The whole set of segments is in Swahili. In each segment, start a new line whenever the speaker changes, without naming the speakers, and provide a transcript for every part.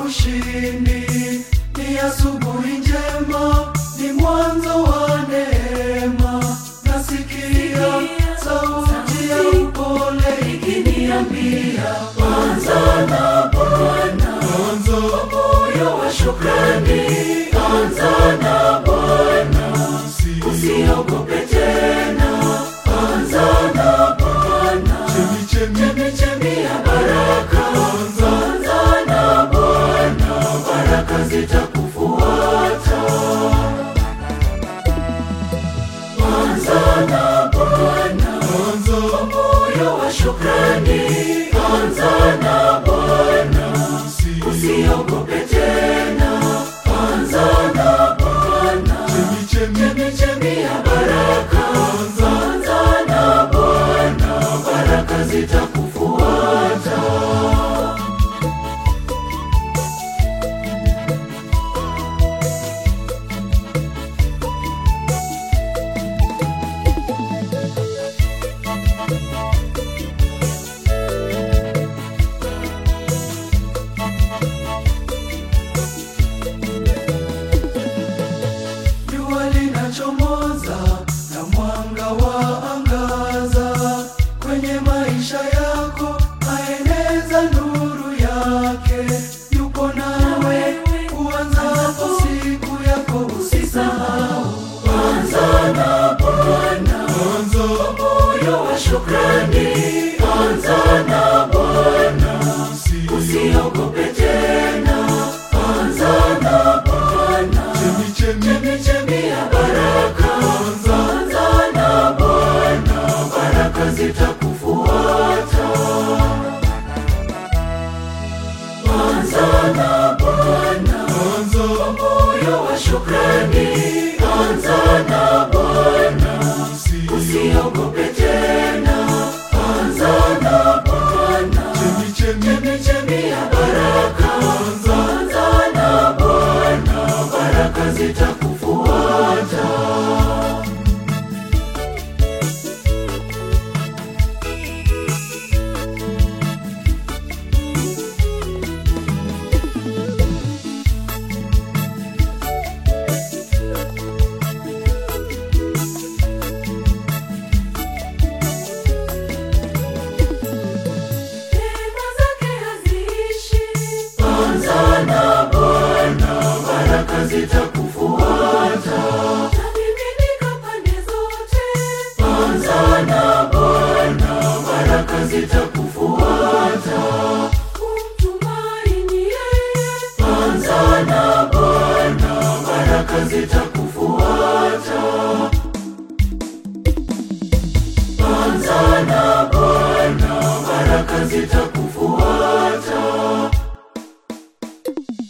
ushindi, ni asubuhi njema, ni mwanzo wa neema. Nasikia sauti ya upole ikiniambia, anza na Bwana, anza moyo wa shukrani, anza na Bwana, usiogope tena, anza na Bwana, chemichemi ya baraka, anza na Bwana, baraka zitakufuata. Anza na Bwana, anza moyo wa shukrani, anza na Bwana, usiogope tena, anza na Bwana, chemichemi ya baraka, anza na Bwana, baraka zitakufuata. Jua linachomoza na mwanga wa angaza kwenye maisha yako, aeneza nuru yake. Yupo nawe kuanzapo siku yako, usisahau anza na Bwana, anza moyo wa shukrani, anza na Bwana, usiogope tena, anza na Bwana chemichemi ya baraka, anza na Bwana, baraka zitakufuata. Anza na Bwana, anza moyo wa shukrani, anza na Bwana, usiogope tena, anza na Bwana, chemichemi ya baraka, anza na Bwana, baraka zitakufuata.
Neema zake haziishi,
Anza na Bwana, baraka zitakufuata.
tamiminika pande zote.
Anza na Bwana, baraka zitakufuata.
Kumtumaini yeye,
Anza na Bwana, baraka zitakufuata. Anza na Bwana, baraka zitakufuata.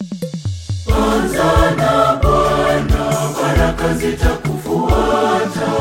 Anza na Bwana, baraka zitakufuata.